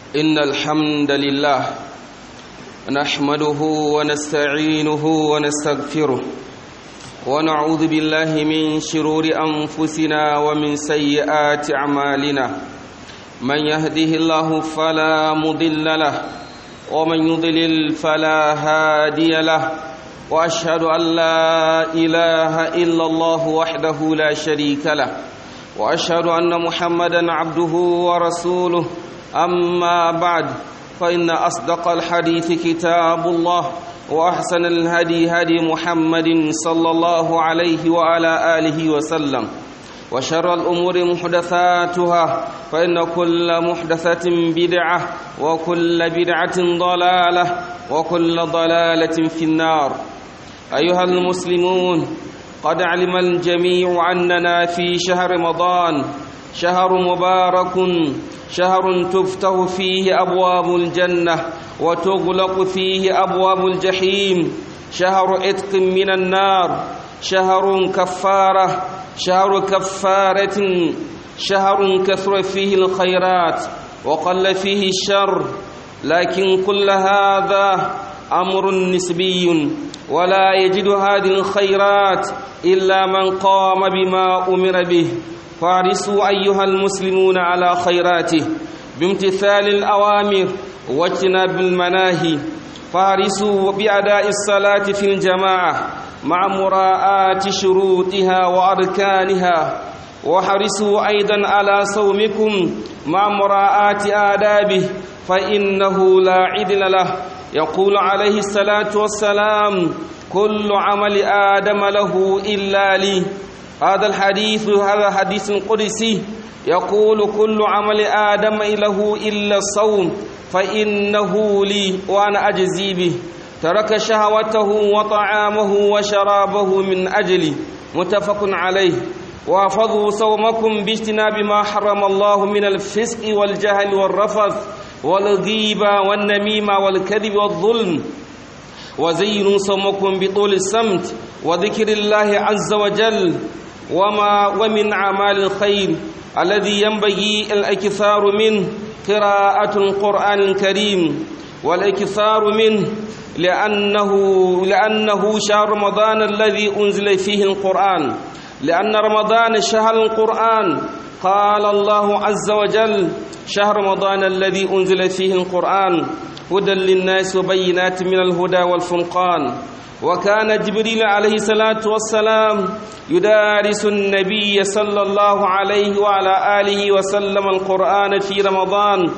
إن الحمد لله نحمده ونستعينه ونستغفره ونعوذ بالله من شرور أنفسنا ومن سيئات أعمالنا من يهده الله فلا مضل له ومن يضلل فلا هادي له واشهد ان لا اله الا الله وحده لا شريك له واشهد ان محمدا عبده ورسوله اما بعد فان اصدق الحديث كتاب الله واحسن الهدي هدي محمد صلى الله عليه وعلى اله وسلم وشر الأمور محدثاتها فإن كل محدثة بدعة وكل بدعة ضلالة وكل ضلالة في النار أيها المسلمون قد علم الجميع أننا في شهر رمضان شهر مبارك شهر تفتح فيه أبواب الجنة وتغلق فيه أبواب الجحيم شهر عتق من النار شهر كفاره شهر كفارة شهر كثر فيه الخيرات وقل فيه الشر لكن كل هذا أمر نسبي ولا يجد هذه الخيرات إلا من قام بما أمر به فارسوا أيها المسلمون على خيراته بامتثال الأوامر واجتناب المناهي فارسوا بأداء الصلاة في الجماعة مع مراعاة شروطها وأركانها وحرصوا أيضا على صومكم مع مراعاة آدابه فإنه لا عدل له يقول عليه الصلاة والسلام كل عمل آدم له إلا لي هذا الحديث هذا حديث قدسي يقول كل عمل آدم له إلا الصوم فإنه لي وأنا أجزي به ترك شهوته وطعامه وشرابه من أجلي متفق عليه وافضوا صومكم باجتناب ما حرم الله من الفسق والجهل والرفث والغيبة والنميمة والكذب والظلم وزينوا صومكم بطول السمت وذكر الله عز وجل وما ومن أعمال الخير الذي ينبغي الاكثار منه قراءة القرآن الكريم والاكثار منه لأنه لأنه شهر رمضان الذي أنزل فيه القرآن لأن رمضان شهر القرآن قال الله عز وجل شهر رمضان الذي أنزل فيه القرآن هدى للناس وبينات من الهدى والفرقان وكان جبريل عليه الصلاة والسلام يدارس النبي صلى الله عليه وعلى آله وسلم القرآن في رمضان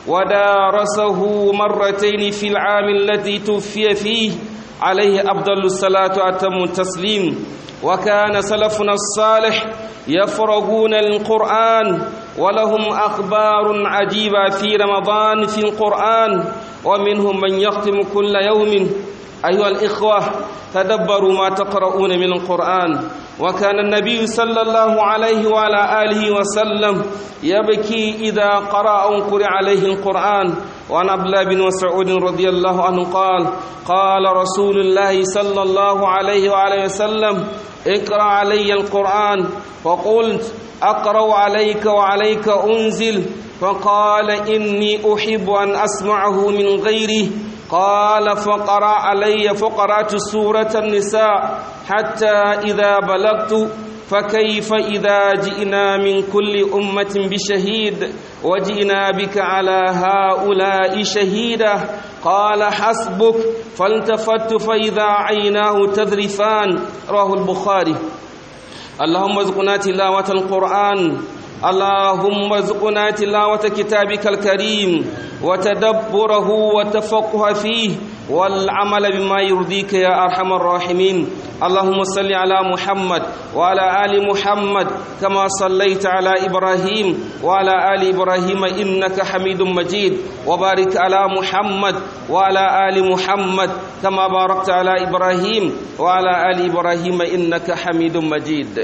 ودارسه مرتين في العام الذي توفي فيه عليه أفضل الصلاة وأتم التسليم وكان سلفنا الصالح يفرغون القرآن ولهم أخبار عجيبة في رمضان في القرآن ومنهم من يختم كل يوم أيها الإخوة تدبروا ما تقرؤون من القرآن وكان النبي صلى الله عليه وعلى آله وسلم يبكي إذا قرأ أو قرئ عليه القرآن وعن عبد الله بن مسعود رضي الله عنه قال قال رسول الله صلى الله عليه وعلى وسلم اقرأ علي القرآن فقلت أقرأ عليك وعليك أنزل فقال إني أحب أن أسمعه من غيره قال فقرأ علي فقرأت سورة النساء حتى إذا بلغت فكيف إذا جئنا من كل أمة بشهيد وجئنا بك على هؤلاء شهيدا قال حسبك فالتفت فإذا عيناه تذرفان رواه البخاري اللهم ارزقنا تلاوة القرآن اللهم ارزقنا تلاوة كتابك الكريم وتدبره وتفقه فيه والعمل بما يرضيك يا أرحم الراحمين اللهم صل على محمد وعلى آل محمد كما صليت على إبراهيم وعلى آل إبراهيم إنك حميد مجيد وبارك على محمد وعلى آل محمد كما باركت على إبراهيم وعلى آل إبراهيم إنك حميد مجيد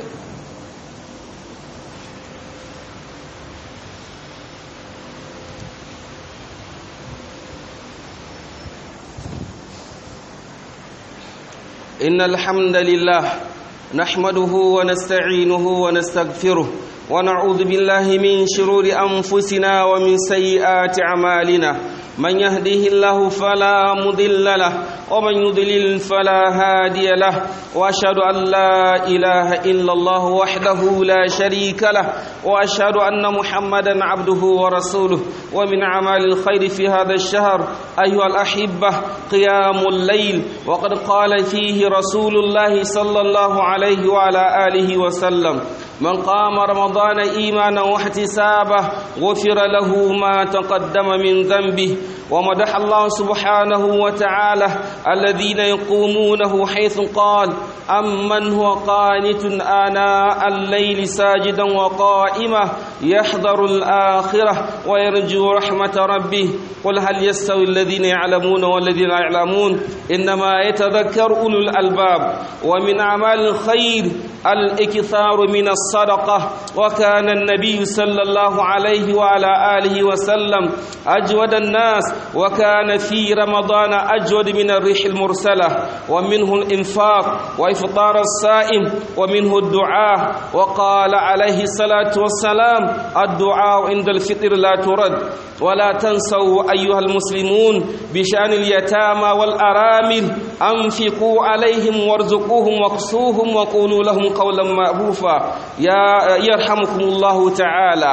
إن الحمد لله نحمده ونستعينه ونستغفره ونعوذ بالله من شرور أنفسنا ومن سيئات أعمالنا من يهده الله فلا مضل له ومن يضلل فلا هادي له واشهد ان لا اله الا الله وحده لا شريك له واشهد ان محمدا عبده ورسوله ومن اعمال الخير في هذا الشهر ايها الاحبه قيام الليل وقد قال فيه رسول الله صلى الله عليه وعلى اله وسلم من قام رمضان ايمانا واحتسابا غفر له ما تقدم من ذنبه ومدح الله سبحانه وتعالى الذين يقومونه حيث قال أمن هو قانت آناء الليل ساجدا وقائما يحذر الآخرة ويرجو رحمة ربه قل هل يستوي الذين يعلمون والذين لا يعلمون إنما يتذكر أولو الألباب ومن أعمال الخير الإكثار من الصدقة وكان النبي صلى الله عليه وعلى آله وسلم أجود الناس وكان في رمضان أجود من الريح المرسلة ومنه الإنفاق وإفطار الصائم ومنه الدعاء وقال عليه الصلاة والسلام الدعاء عند الفطر لا ترد ولا تنسوا أيها المسلمون بشأن اليتامى والأرامل أنفقوا عليهم وارزقوهم واقسوهم وقولوا لهم قولا معروفا يا يرحمكم الله تعالى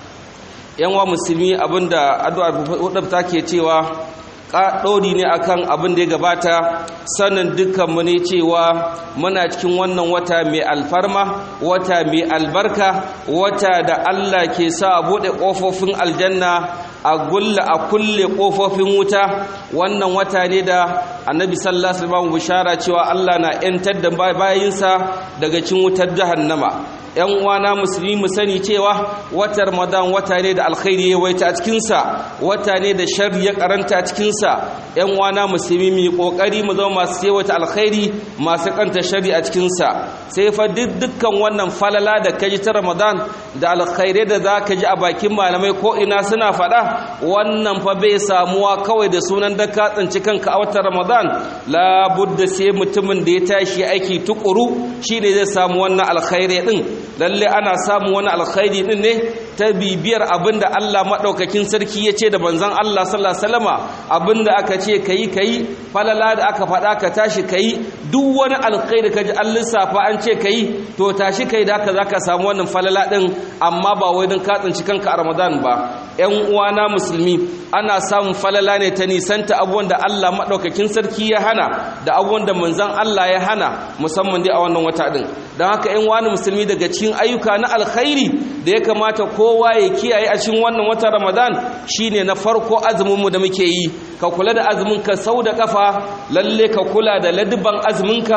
yanwa musulmi abinda addu'a wadda ke cewa ɗori ne akan abin da ya gabata sanin dukkanmu ne cewa muna cikin wannan wata mai alfarma wata mai albarka wata da Allah ke sa a buɗe ƙofofin aljanna a gulla a kulle ƙofofin wuta wannan wata ne da annabi sallallahu alaihi wasallam bishara cewa Allah na 'yantar da bayinsa daga cikin wutar jahannama yan uwana musulmi mu sani cewa watan ramadan wata ne da alkhairi ya waita a cikinsa wata ne da sharri ya karanta a cikinsa yan uwana musulmi mu kokari mu zama masu yawaita alkhairi masu kanta sharri a cikinsa sai fa dukkan wannan falala da kaji ta ramadan da alkhairai da za ka ji a bakin malamai ko ina suna faɗa wannan fa bai samuwa kawai da sunan da ka tsinci kanka a watan ramadan labudda sai mutumin da ya tashi aiki tukuru shine zai samu wannan alkhairai din lalle ana samun wani alkhairi din ne ta bibiyar abinda Allah madaukakin sarki ya ce da manzon Allah sallallahu alaihi wasallama abinda aka ce kai kai falala da aka faɗa ka tashi kai duk wani alkhairi kaji an lissafa an ce kai to tashi kai da haka zaka samu wannan falala din amma ba wai don ka tsinci kanka a Ramadan ba ƴan uwana musulmi ana samun falala ne ta nisanta abubuwan da Allah madaukakin sarki ya hana da abubuwan da manzon Allah ya hana musamman dai a wannan wata din don haka ƴan wani musulmi daga cikin ayyuka na alkhairi da ya kamata kowa ya kiyaye a cikin wannan watan Ramadan shine na farko azumin mu da muke yi ka kula da azumin ka sau da kafa lalle ka kula da ladban azumin ka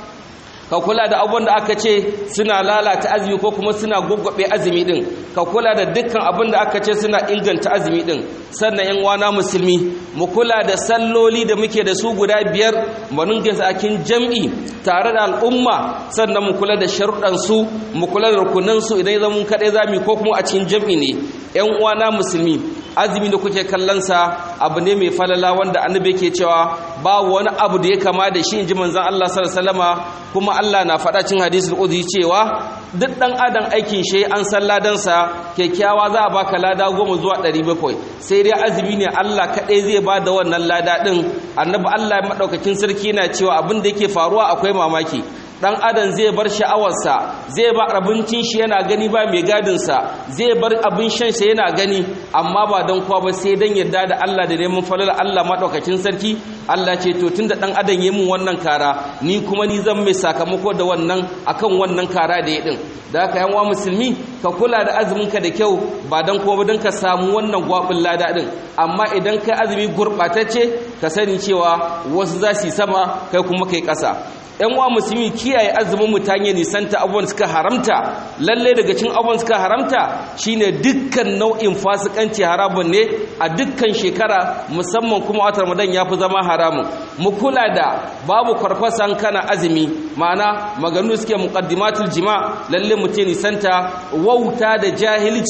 ka kula da abubuwan da aka ce suna lalata azumi ko kuma suna gwaggwabe azumi din ka kula da dukkan abin da aka ce suna inganta azumi din sannan yan wana musulmi mu kula da salloli da muke da su guda biyar mu ninke su akin jam'i tare da al'umma sannan mu kula da sharuɗan su mu kula da rukunan su idan zan mun kaɗai zamu ko kuma a cikin jam'i ne yan uwana musulmi azumi da kuke kallon sa abu ne mai falala wanda annabi yake cewa ba wani abu da ya kama da shi inji manzon Allah sallallahu alaihi wasallama kuma Allah na faɗa cin hadisul qudsi cewa duk dan adam aikin shi an san ladan sa kyakkyawa za a baka lada goma zuwa 700 sai dai azumi ne Allah kadai zai ba da wannan lada din annabi Allah madaukakin sarki yana cewa abin da yake faruwa akwai mamaki dan adam zai bar sha'awarsa zai bar abincin shi yana gani ba mai gadinsa zai bar abin shan sa yana gani amma ba don kowa ba sai dan yarda da Allah da neman falala Allah madaukakin sarki Allah ce to tunda dan adam yayi mun wannan kara ni kuma ni zan mai sakamako da wannan akan wannan kara da ya din da haka yan wa musulmi ka kula da azumin ka da kyau ba dan kowa ba dan ka samu wannan gwabin lada din amma idan kai azumi gurbatacce ka sani cewa wasu za su yi sama kai kuma kai kasa yan wa musulmi kiyaye azumin mutane nisanta abubuwan suka haramta lalle daga cin abubuwan suka haramta shine dukkan nau'in fasikanci haramun ne a dukkan shekara musamman kuma watan ramadan ya fi zama haramun mu kula da babu kwarkwasan kana azumi ma'ana maganu suke muqaddimatul jima lalle mutum nisanta wauta da jahilci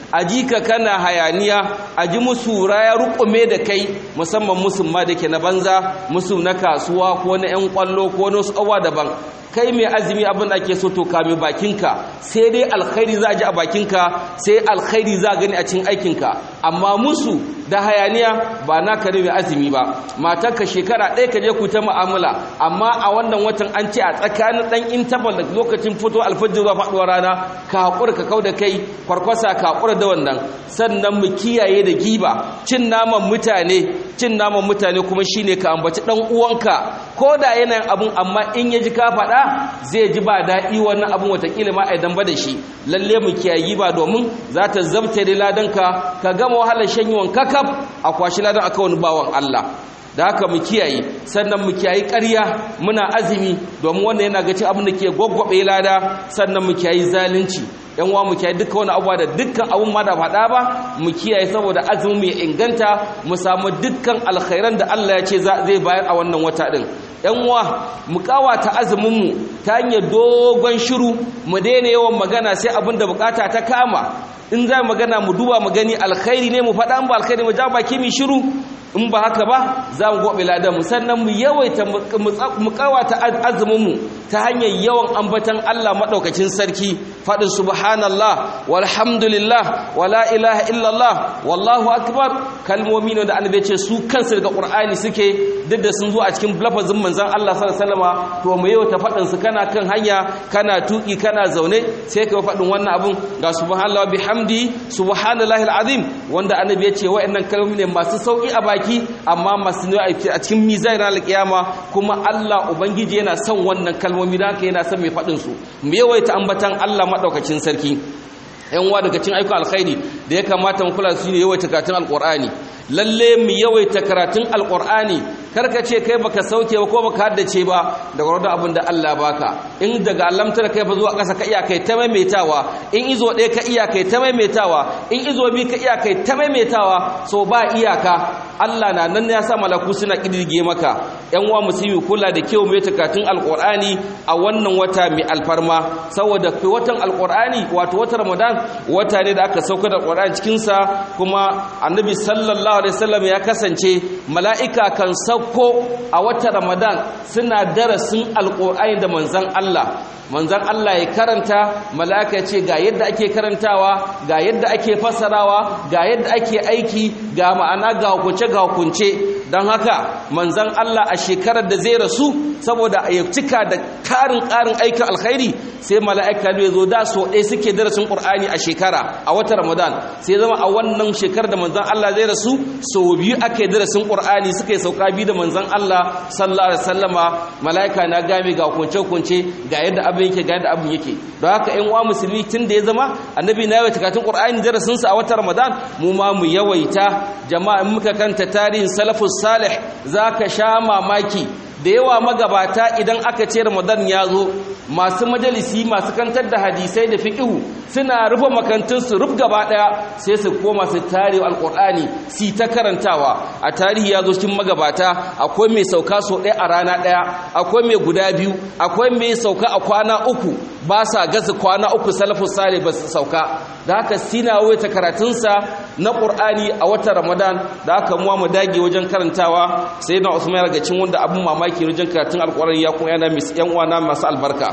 a ji ka kana hayaniya a ji musu raya rukume da kai musamman musulma da ke na banza musu na kasuwa ko na 'yan kwallo ko na wasu awa daban kai mai azumi abin da ake so to kame bakinka sai dai alkhairi za a ji a bakinka sai alkhairi za a gani a cikin aikinka amma musu da hayaniya ba na kare mai azumi ba matarka shekara ɗaya ka je ku ta mu'amala amma a wannan watan an ce a tsakanin ɗan intabal da lokacin fito alfajir zuwa faɗuwar rana ka haƙura ka kau da kai kwarkwasa ka haƙura da wannan sannan mu kiyaye da giba cin naman mutane cin naman mutane kuma shine ka ambaci ɗan uwanka ko da yanayin abun amma in ya ji ka faɗa zai ji ba daɗi wannan abun watakila ma a idan ba da shi lalle mu kiyaye giba domin za ta zabta da ladanka ka gama wahalar shanyewan kakaf a kwashi ladan aka wani bawan Allah da haka mu kiyaye sannan mu kiyaye ƙarya muna azumi domin wannan yana ga cin abin da ke gwaggwabe lada sannan mu kiyaye zalunci yan uwa mu kiyaye duka wani abuwa da dukkan abun ma da faɗa ba mu kiyaye saboda azumin mu ya inganta mu samu dukkan alkhairan da Allah ya ce zai bayar a wannan wata din yan uwa mu kawata azumin mu ta hanyar dogon shiru mu daina yawan magana sai abin da bukata ta kama in za magana mu duba mu gani alkhairi ne mu faɗa an ba alkhairi mu ja baki mu shiru in ba haka ba za mu gobe ladan mu sannan mu yawaita mu kawata azumin mu ta hanyar yawan ambatan Allah madaukakin sarki faɗin subhanallah walhamdulillah wala ilaha illallah wallahu akbar kalmomi ne da annabi ce su kansu daga qur'ani suke duk da sun zo a cikin lafazin manzon Allah sallallahu alaihi wasallama to mu yawaita faɗin su kana kan hanya kana tuki kana zaune sai ka faɗin wannan abun ga subhanallah bihamdi subhanallahi alazim wanda annabi ya ce wa'annan kalmomi ne masu sauki a baki amma masu ne a cikin mizanin alkiyama kuma Allah ubangiji yana son wannan kalmomi da haka yana son mai faɗin su mu yawaita ambatan Allah madaukakin sarki yan uwa daga cikin ayyukan alkhairi da ya kamata mu kula su ne yawaita karatun alqur'ani lalle mu yawaita karatun alqur'ani karka ce kai baka sauke ba ko baka haddace ba daga wadda abin da Allah baka in daga alamtar kai fa zuwa ƙasa ka iya kai ta maimaitawa in izo ɗaya ka iya kai ta maimaitawa in izo bi ka iya kai ta maimaitawa so ba iyaka Allah na nan ya sa malaku suna kidirge maka yan uwa musulmi kula da kyau mai takatun alqur'ani a wannan wata mai alfarma saboda kai watan alqur'ani wato watan ramadan wata ne da aka sauka da alqur'ani cikin sa kuma annabi sallallahu alaihi wasallam ya kasance mala'ika kan sauko a watan ramadan suna darasin alqur'ani da manzon Allah manzan Allah ya karanta mala'ika ya ce ga yadda ake karantawa ga yadda ake fasarawa ga yadda ake aiki ga ma'ana ga hukunce ga hukunce don haka manzan Allah a shekarar da zai rasu saboda ya cika da karin karin aikin alkhairi sai mala'ika ya zo da so ɗaya suke darasin ƙur'ani a shekara a watan ramadan sai zama a wannan shekarar da manzan Allah zai rasu sau biyu ake darasin ƙur'ani suka yi sauka biyu da manzan Allah sallallahu alaihi wasallama mala'ika na game ga hukunce-hukunce ga yadda abin yake ga yadda abin yake don haka ƴan uwa musulmi tun da ya zama annabi na yawaita karatun ƙur'ani darasin sa a watan ramadan mu ma mu yawaita jama'a in muka kanta tarihin salafus salih zaka sha mamaki da yawa magabata idan aka ce ramadan ya zo masu majalisi masu kantar da hadisai da fiqhu suna rufe makantun su ruf gaba daya sai su koma su tare alqur'ani si ta karantawa a tarihi ya zo cikin magabata akwai mai sauka so ɗaya a rana ɗaya akwai mai guda biyu akwai mai sauka a kwana uku ba sa gasa kwana uku salafus salih ba su sauka da haka sina waita karatunsa na qur'ani a watan ramadan da haka muwa mu dage wajen karantawa sai na usman daga cikin wanda abun mamaki wajen karatun alqur'ani ya kuma yana yan uwana masu albarka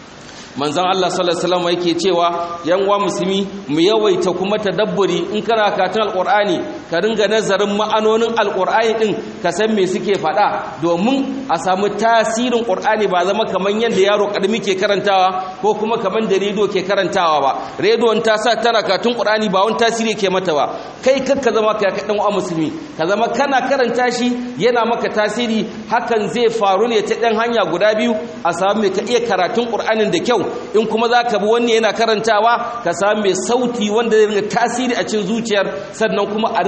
manzon Allah sallallahu alaihi wasallam yake cewa yan uwa musulmi mu yawaita kuma tadabburi in kana karatun alqur'ani ka ringa nazarin ma'anonin alqur'ani din ka san me suke faɗa domin a samu tasirin qur'ani ba zama kaman yanda yaro kadimi ke karantawa ko kuma kaman da rediyo ke karantawa ba rediyon ta sa tana karatun qur'ani ba wani tasiri ke mata ba kai kakka zama ka dan uwa musulmi ka zama kana karanta shi yana maka tasiri hakan zai faru ne ta dan hanya guda biyu a samu me ka iya karatun qur'anin da kyau in kuma za ka bi wani yana karantawa ka sami mai sauti wanda zai ringa tasiri a cin zuciyar sannan kuma a ringa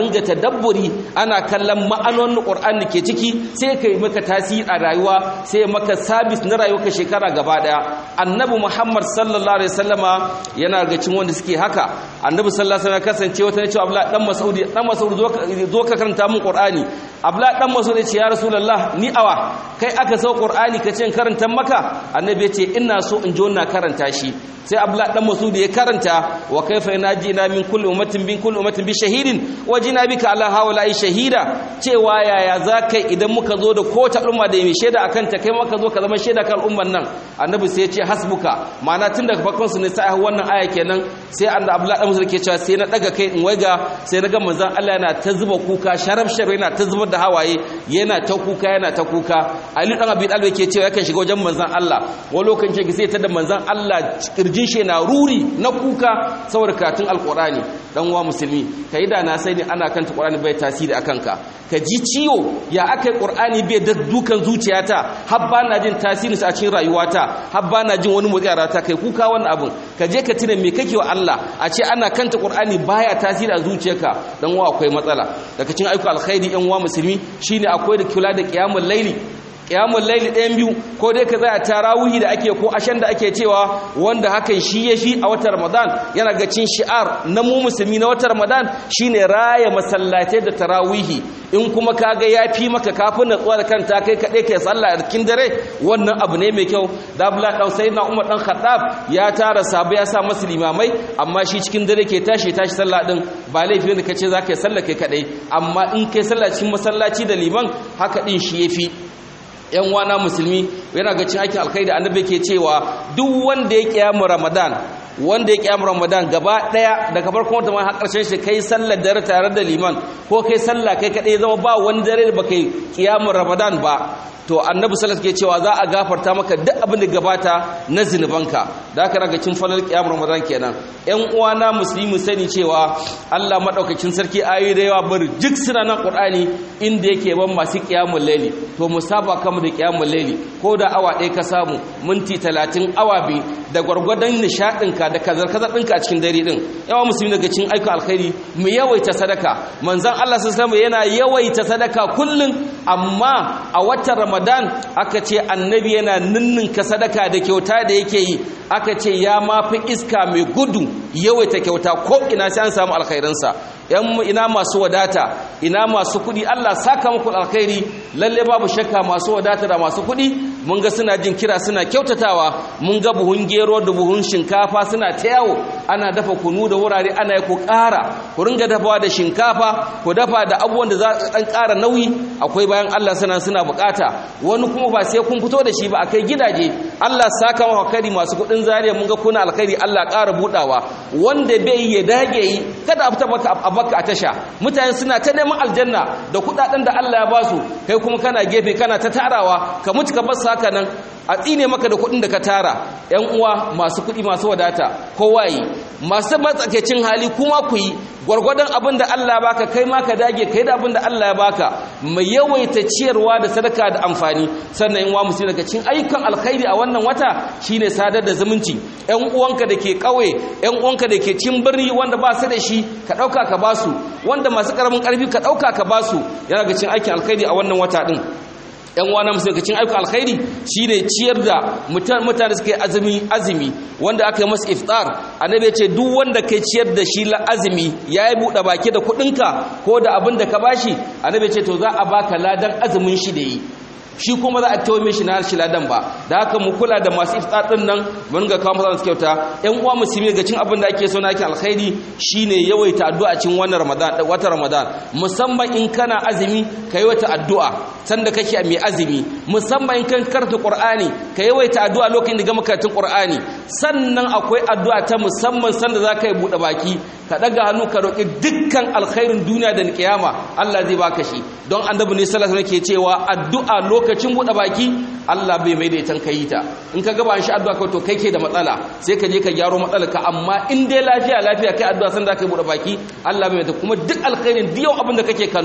ringa tadabburi ana kallon ma'anonin Qur'ani ke ciki sai kai maka tasiri a rayuwa sai maka sabis na rayuwarka shekara gaba daya annabi Muhammad sallallahu alaihi wasallama yana ga cikin wanda suke haka annabi sallallahu alaihi wasallam kasance wata ne cewa Abdullah dan Mas'ud dan Mas'ud zo ka karanta min Qur'ani Abdullah dan Mas'ud ya ce ya Rasulullah ni awa kai aka sau Qur'ani ka ce in karanta maka annabi ya ce ina so in ji wannan karanta shi sai abla dan masud ya karanta wa kaifa najina min kulli ummatin bin kulli ummatin bi shahidin wajina bika ala hawla'i shahida cewa yaya zakai idan muka zo da ko ta umma da mai shaida akan ta kai maka zo ka zama shaida kan umman nan annabi sai ya ce hasbuka ma'ana tun daga farkon su ne sai wannan aya kenan sai annabi abla dan masud ke cewa sai na daga kai in waiga sai naga manzon Allah yana ta zuba kuka sharaf sharaf yana ta zubar da hawaye yana ta kuka yana ta kuka ali dan abi dalbe ke cewa yakan shiga wajen manzon Allah wani lokacin sai ta da manzon Allah kirjin shi na ruri na kuka saboda karatun alkurani dan uwa musulmi kai da na sai ne ana kanta qur'ani bai tasiri akan ka ka ji ciwo ya akai qur'ani bai da dukan zuciyata har ba na jin tasiri a cikin rayuwata har ba na jin wani motsi a rayuwata kai kuka wannan abun ka je ka tuna me kake wa Allah a ce ana kanta qur'ani baya tasiri a zuciyarka dan uwa akwai matsala daga cikin ayyukan alkhairi yan uwa musulmi shine akwai da kula da qiyamul laili kiyamun laili ɗayan biyu ko dai ka zai a tarawihi da ake ko ashen da ake cewa wanda hakan shi ya fi a watan ramadan yana ga cin shi'ar na mu musulmi na watan ramadan shine raya masallatai da tarawihi in kuma kaga ya fi maka kafin natsuwa da kanta kai kaɗai kai sallah a cikin dare wannan abu ne mai kyau da abdullahi dan sayyidina umar dan khattab ya tara sabu ya sa masu limamai amma shi cikin dare ke tashi tashi sallah din ba laifi ne kace za ka yi sallah kai kaɗai amma in kai sallah cikin masallaci da liman haka din shi yafi yan wana musulmi yana ga cin aikin alkhairi annabi ke cewa duk wanda ya kiyamu ramadan wanda ya kiyamu ramadan gaba daya daga farkon wata ma har karshen shi kai sallar dare tare da liman ko kai sallah kai kadai zama ba wani dare da baka kiyamu ramadan ba to annabi sallallahu ke cewa za a gafarta maka duk abin da gabata na zinubanka da aka raga cin falal qiyam ramadan kenan ƴan uwana musulmi sani cewa Allah madaukakin sarki ayoyi da yawa bar duk suna nan qur'ani inda yake ban masu qiyamul layli to musaba kama da qiyamul layli ko da awa ɗaya ka samu minti 30 awa bi da gwargwadon nishadin ka da kazar kazar ɗinka a cikin dare din yawa musulmi daga cikin aikin alkhairi mu yawaita sadaka manzon Allah sallallahu alaihi yana yawaita sadaka kullun amma a watan ramadan aka ce annabi yana ninninka sadaka da kyauta da yake yi aka ce ya mafi iska mai gudu yawaita kyauta ko ina sai an samu alkhairinsa yan ina masu wadata ina masu kudi Allah saka muku alkhairi lalle babu shakka masu wadata da masu kudi mun ga suna jin kira suna kyautatawa mun ga buhun gero da buhun shinkafa suna ta yawo ana dafa kunu da wurare ana yi ku ƙara ku ringa dafawa da shinkafa ku dafa da abubuwan da za su ɗan ƙara nauyi akwai bayan Allah suna suna bukata wani kuma ba sai kun fito da shi ba akai gidaje Allah saka maka alkhairi masu kuɗin zariya mun ga kuna alkhairi Allah ƙara budawa wanda bai ya dage yi kada a fita baka a baka a tasha mutane suna ta neman aljanna da kuɗaɗen da Allah ya ba su kai kuma kana gefe kana ta tarawa ka mutu ka bar haka nan a tsine maka da kuɗin da ka tara ‘yan uwa masu kuɗi masu wadata kowa yi masu matsakaicin hali kuma ku yi gwargwadon abin da Allah ya baka kai ma ka dage kai da abin da Allah ya baka mai yawaita ciyarwa da sadaka da amfani sannan yan uwa musulmi daga cikin ayyukan alkhairi a wannan wata shine sadar da zumunci ‘yan uwanka da ke ƙauye ‘yan uwanka da ke cin birni wanda ba su da shi ka ɗauka ka ba su wanda masu ƙaramin ƙarfi ka ɗauka ka ba su yana ga cikin aikin alkhairi a wannan wata ɗin yan wana musulkacin ayyukan alkhairi shine ciyar da mutane suka yi azumi azumi wanda aka yi masa iftar annabi ya ce duk wanda kai ciyar da shi la azumi yayi buɗe baki da kuɗinka ko da abin da ka bashi annabi ya ce to za a baka ladan azumin shi da yi shi kuma za a tawo shi na shi ladan ba da haka mu kula da masu iftar din nan mun ga kawo masu kyauta ƴan uwa musulmi ga cin abin da ake so na kin alkhairi shine yawaita addu'a cin wannan ramadan wata ramadan musamman in kana azumi kai wata addu'a sanda kake mai azumi musamman in kan karanta qur'ani ka yawaita addu'a lokacin da gama karatun qur'ani sannan akwai addu'a ta musamman sanda zaka yi bude baki ka daga hannu ka roki dukkan alkhairin duniya da kiyama Allah zai baka shi don annabi ne sallallahu alaihi wasallam ke cewa addu'a lokacin bude baki Allah bai mai da ita kai ta in ka gaba shi addu'a kai to kai ke da matsala sai ka je ka gyaro matsalarka amma in dai lafiya lafiya kai addu'a sanda ka bude baki Allah bai mai da kuma duk alkhairin duk abin da kake kallo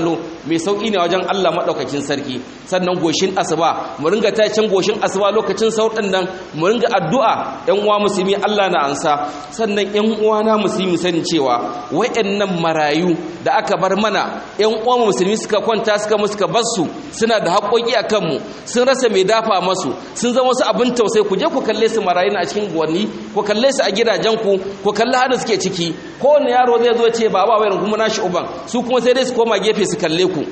mai sauki ne wajen Allah madaukakin sarki sannan goshin asuba mu ringa tacin goshin asuba lokacin sautin nan mu ringa addu'a ƴan uwa musulmi Allah na ansa sannan ƴan uwa na musulmi sani cewa wayannan marayu da aka bar mana ƴan uwa musulmi suka kwanta suka mu suka bar su suna da haƙoƙi a kanmu sun rasa mai dafa masu sun zama wasu abin tausayi ku je ku kalle su marayu a cikin gwanni ku kalle su a gidajenku ku kalli hada suke ciki kowane yaro zai zo ce baba wayar kuma nashi uban su kuma sai dai su koma gefe su kalle ku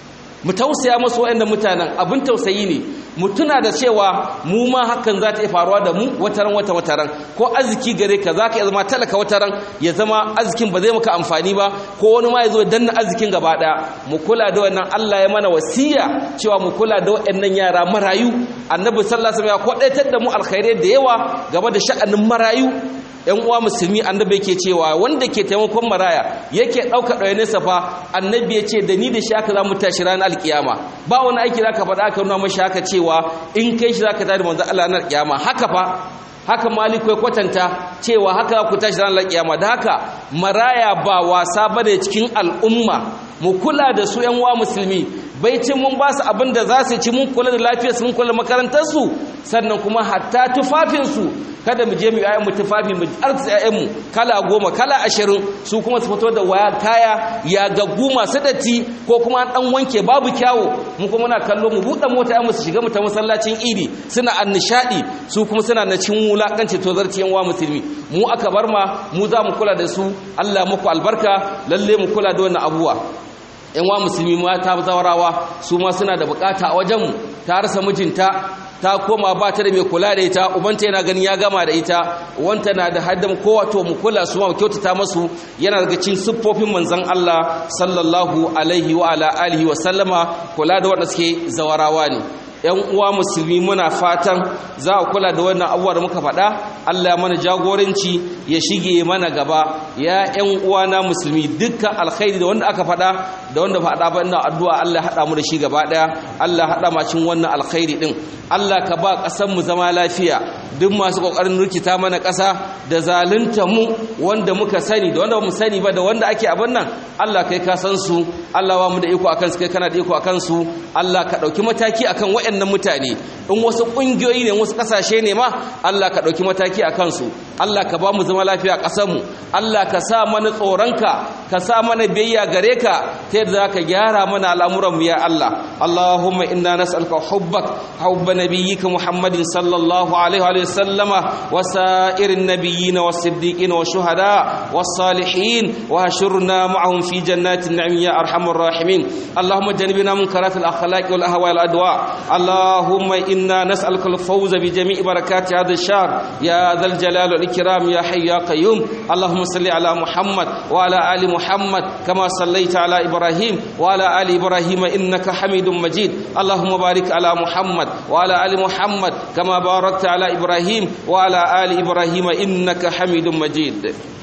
mu tausaya masu waɗannan mutanen abin tausayi ne mu tuna da cewa mu ma hakan za ta yi faruwa da mu wataran wata wataran ko arziki gare ka za ka iya zama talaka wataran ya zama arzikin ba zai maka amfani ba ko wani ma ya zo danna arzikin gaba ɗaya mu kula da wannan Allah ya mana wasiya cewa mu kula da waɗannan yara marayu annabi sallallahu alaihi wasallam ya kwadaitar da mu alkhairai da yawa game da sha'anin marayu yan uwa musulmi annabi yake cewa wanda ke taimakon maraya yake ɗauka ɗayanesa fa annabi ya ce da ni da shi aka za mu tashi ranar alkiyama ba wani aiki za ka faɗa aka nuna mashi haka cewa in kai shi za ka tari manzan Allah ranar alkiyama haka fa haka maliku ya kwatanta cewa haka ku tashi ranar alkiyama da haka maraya ba wasa bane cikin al'umma mu kula da su yan uwa musulmi baicin mun ba su abin da za su ci mun kula da lafiyarsu mun kula da makarantarsu sannan kuma hatta tufafinsu kada mu je mu yayan mu tufafi mu arziki yayan mu kala goma kala ashirin su kuma su fito da waya kaya ya gaggu masu datti ko kuma an dan wanke babu kyawu mu kuma muna kallo mu buɗe mota yayin mu su shiga mu ta masallacin idi suna annishadi su kuma suna na cin wulakanci to zarci yan wa musulmi mu aka bar ma mu za mu kula da su Allah muku albarka lalle mu kula da wannan abuwa yan wa musulmi mata zawarawa su ma suna da bukata a wajenmu ta rasa mijinta ta koma ba ta da mai kula da ita ubanta yana ganin ya gama da ita wanta na da haddan kowa to mu kula su ma mu kyautata masu yana daga cikin siffofin manzon Allah sallallahu alaihi wa ala alihi wa sallama kula da wanda suke zawarawa ne yan uwa musulmi muna fatan za a kula da wannan abubuwa da muka faɗa Allah mana jagoranci ya shige mana gaba ya yan uwa na musulmi dukkan alkhairi da wanda aka faɗa da wanda faɗa ba ina addu'a Allah haɗa mu da shi gaba ɗaya Allah haɗa ma cikin wannan alkhairi din Allah ka ba ƙasar mu zama lafiya duk masu kokarin rikita mana ƙasa da zalunta mu wanda muka sani da wanda mu sani ba da wanda ake abin nan Allah kai ka san su Allah ba mu da iko akan su kai kana da iko akan su Allah ka ɗauki mataki akan waɗannan mutane in wasu ƙungiyoyi ne wasu ƙasashe ne ma Allah ka ɗauki mataki a kansu Allah ka ba mu zama lafiya a ƙasarmu Allah ka sa mana tsoronka ka sa mana biyayya gare ka ta yadda za ka gyara mana al'amuranmu ya Allah Allahumma inna nas'aluka hubbak hubba nabiyyika Muhammadin sallallahu alaihi wa sallama wa sa'irin nabiyyin wa siddiqin wa shuhada wa salihin wa hashurna ma'ahum fi jannatin na'im ya arhamar rahimin Allahumma janibna munkarat al-akhlaq wal ahwa wal adwa اللهم إنا نسألك الفوز بجميع بركات هذا الشهر يا ذا الجلال والإكرام يا حي يا قيوم اللهم صل على محمد وعلى آل محمد كما صليت على إبراهيم وعلى آل إبراهيم إنك حميد مجيد اللهم بارك على محمد وعلى آل محمد كما باركت على إبراهيم وعلى آل إبراهيم إنك حميد مجيد